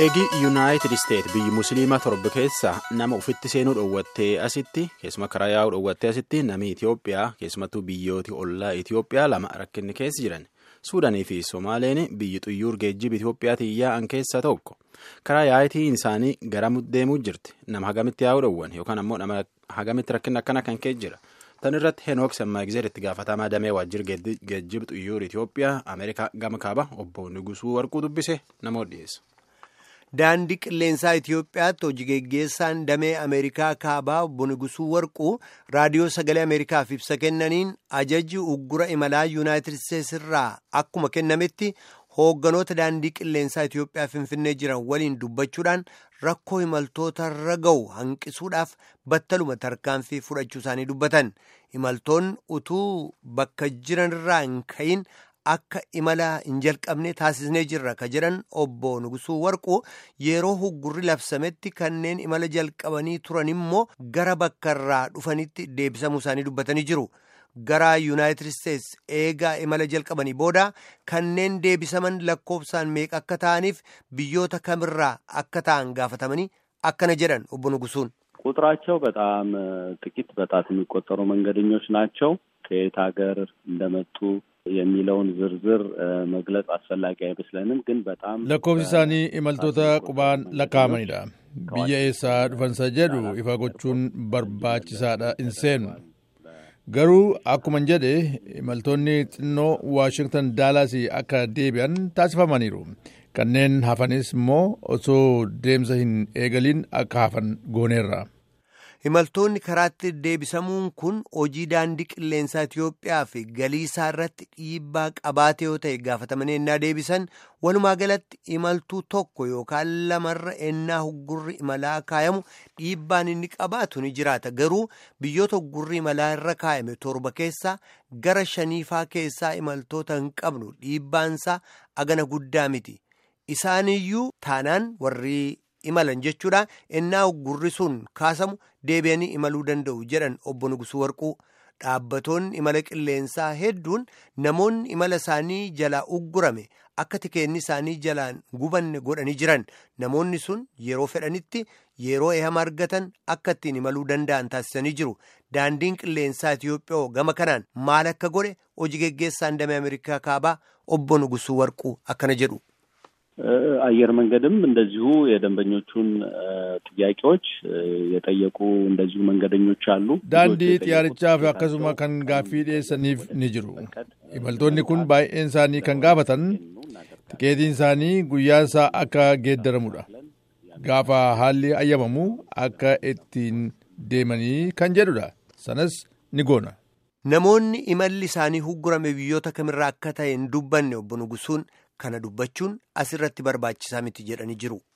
eegi yuunaayitid isteet biyyi musliimaa torba keessaa nama ufitti seenuu dhoowwattee asitti keessuma karaa yaa'uu dhoowwattee asitti namni itiyoophiyaa keessumattuu biyyooti ollaa itiyoophiyaa lama rakkinni keessa jiran suudaanii fi somaaleen biyyi xuyyuur geejjiba itiyoophiyaatiin yaa'an keessaa tokko karaa yaa'itiin isaanii gara deemuu jirti nama hagamitti yaa'uu dhoowwan yookaan ammoo nama hagamitti rakkinni akkana kan keessa jira. tan irratti henook sammaagizeer itti gaafatamaa damee waajjira geejjiba xuyyuur itiyoophiyaa ameerikaa gama kaaba obbo nugusuu warquu dubbise namoota dhiyeessa. daandii qilleensaa itiyoophiyaatti hojii geggeessaan damee ameerikaa kaabaa obbo nugusuu warquu raadiyoo sagalee ameerikaaf ibsa kennaniin ajajji uggura imalaa yuunaayitid isteetsi irraa akkuma kennametti hoogganoota daandii qilleensaa itiyoophiyaa finfinnee jiran waliin dubbachuudhaan rakkoo imaltoota irra ga'u hanqisuudhaaf battaluma tarkaanfii fudhachuu isaanii dubbatan imaltoonni utuu bakka jiran irraa hin ka'iin akka imala hin jalqabne taasisnee jirra ka jedhan obbo Nugusuu Warquu yeroo huggurri labsametti kanneen imala jalqabanii turan immoo gara bakka irraa dhufanitti deebisamuu isaanii dubbatanii jiru. gara yuunaayitid isteetsi eegaa imala jalqabanii booda kanneen deebisaman lakkoofsaan meeqa akka ta'aniif biyyoota kamirraa akka ta'an gaafatamanii akkana jedhan obbo Nugusuun. ቁጥራቸው በጣም ጥቂት በጣት የሚቆጠሩ መንገደኞች ናቸው። ከየት ሀገር እንደመጡ የሚለውን ዝርዝር መግለጽ አስፈላጊ አይመስለንም። ግን በጣም lakkoofsi isaanii imaltoota qubaan lakkaa'amanidha. biyya eessaa dhufansa jedhu ifa gochuun barbaachisaadha hin seenu. garuu akkuman jedhe imaltoonni xinnoo waashingtan daalaasii akka deebi'an taasifamaniiru kanneen hafanis immoo osoo deemsa hin eegaliin akka hafan gooneerra. imaltoonni karaatti deebisamuun kun hojii daandii qilleensaa Itiyoophiyaa fi galii isaa irratti dhiibbaa qabaate yoo ta'e gaafatamanii ennaa deebisan walumaa galatti imaltuu tokko yookaan lamarra ennaa huggurri imalaa kaayamu dhiibbaan inni qabaatu ni jiraata garuu biyyoota huggurri imalaa irra kaayame torba keessaa gara shaniifaa keessaa imaltoota hin qabnu dhiibbaansaa agana guddaa miti isaaniyyuu taanaan warri. imalan jechuudha ennaa uggurri sun kaasamu deebi'anii imaluu danda'u jedhan obbo Nugusuu Warquu dhaabbatoonni imala qilleensaa hedduun namoonni imala isaanii jalaa uggurame akka tikeenni isaanii jalaan gubanne godhanii jiran namoonni sun yeroo fedhanitti yeroo ehama argatan akka ittiin imaluu danda'an taasisanii jiru daandiin qilleensaa Itiyoophiyaa gama kanaan maal akka godhe hojii geggeessaan damee Ameerikaa kaabaa obbo Nugusuu Warquu akkana jedhu. አየር መንገድም እንደዚሁ የደንበኞቹን ጥያቄዎች የጠየቁ እንደዚሁ መንገደኞች አሉ። ዳንዲ xiyyaarichaaf akkasuma kan gaaffii dhiyeessaniif ni jiru. imaltoonni kun baay'een isaanii kan gaafatan tikeetiin isaanii guyyaan isaa akka geeddaramudha. gaafa haalli ayyamamu akka ittiin deemanii kan jedhudha. sanas ni goona. Namoonni imalli isaanii huggurame biyyoota kamirraa akka ta'e hin dubbanne obbo Nugusuun kana dubbachuun asirratti barbaachisaa miti jedhanii jiru.